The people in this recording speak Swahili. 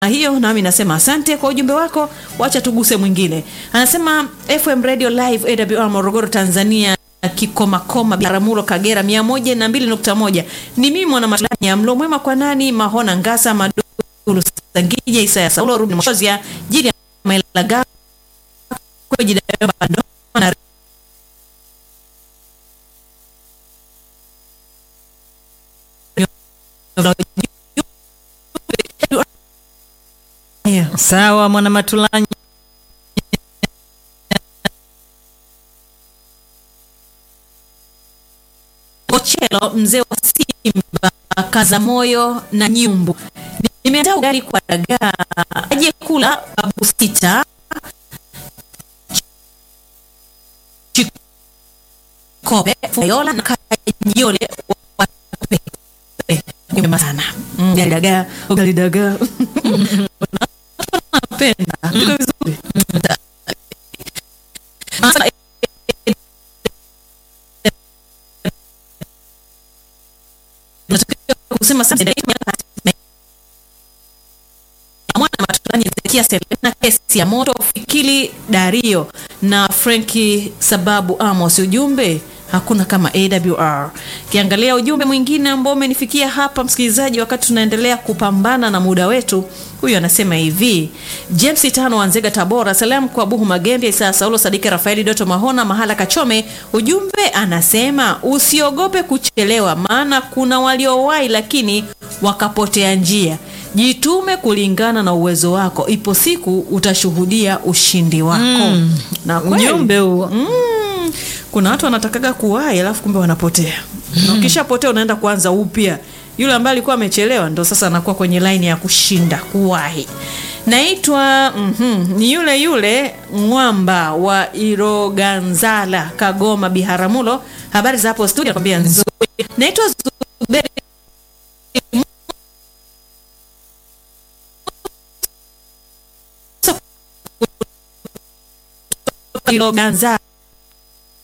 hiyo nami nasema asante kwa ujumbe wako wacha tuguse mwingine anasema fm radio live awr morogoro tanzania kikomakoma biharamulo kagera 121 ni mimi mwana matulanya mlo mwema kwa nani mahona ngasa madulu sangija isaya saulo rubni moshozia jili ya mailaga kwejidaana Yeah. Sawa mwana Matulanyi. Ochelo mzee wa Simba kaza moyo na nyumbu. Nimeandaa ugali kwa dagaa. Aje kula babu sita. Chikobe, Fayola na Kajole wa Pepe. Nyuma sana. Mm, Ugali dagaa, ugali dagaa. Napenda. Iko vizuri. Sasa tunatakiwa kusema sasa mwana matulani Zekia Selena kesi ya moto Fikili Dario na Frenki sababu Amos ujumbe hakuna kama AWR. Kiangalia ujumbe mwingine ambao umenifikia hapa msikilizaji, wakati tunaendelea kupambana na muda wetu. Huyu anasema hivi: James Tano Wanzega Tabora, salamu kwa Buhu Magembe, Isa Saulo, Sadiki Rafaeli, Doto Mahona, Mahala Kachome. Ujumbe anasema usiogope kuchelewa, maana kuna waliowahi lakini wakapotea njia. Jitume kulingana na uwezo wako, ipo siku utashuhudia ushindi wako. Mm. Na kweli, Ujumbe huo. Mm, kuna watu wanatakaga kuwahi alafu kumbe wanapotea na ukishapotea unaenda kuanza upya yule ambaye alikuwa amechelewa ndo sasa anakuwa kwenye laini ya kushinda kuwahi naitwa mhm, ni yule yule mwamba wa iroganzala kagoma biharamulo habari za hapo studio nakwambia nzuri naitwa zuberi iroganzala